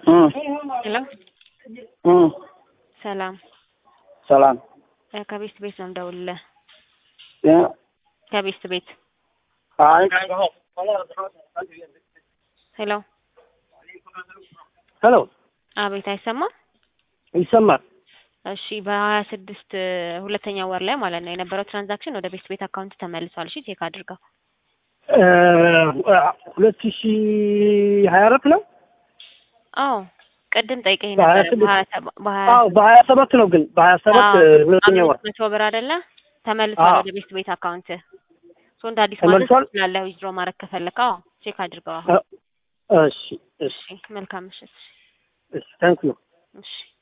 ሄሎ እም ሰላም ሰላም እ ከቤስት ቤት ነው የምደውልልህ። እ ከቤስት ቤት አይ ሄሎ ሄሎ አቤት፣ አይሰማም? ይሰማል። እሺ በሀያ ስድስት ሁለተኛ ወር ላይ ማለት ነው የነበረው ትራንዛክሽን ወደ ቤስት ቤት አካውንት ተመልሷል። እሺ ቼክ አድርገው። እ ሁለት ሺ ሀያ አራት ነው። አዎ ቅድም ጠይቀኝ በሀያ ነበር። ስድስት በሀያ ሰባ- በሀያ አዎ በሀያ ሰባት ነው ግን በሀያ ሰባት አዎ፣ ሁለተኛ ወር አምስት መቶ ብር አይደለ ተመልሷል አዎ። ወደ ቤስት ቤት አካውንት። ሶ እንደ አዲስ ማለት ተመልሷል? ትችላለህ ዊዝድሮ ማድረግ ከፈለክ። አዎ ቼክ አድርገው። አሁን እ እሺ እሺ እሺ መልካም ምሽት። እሺ ታንክ ዩ እሺ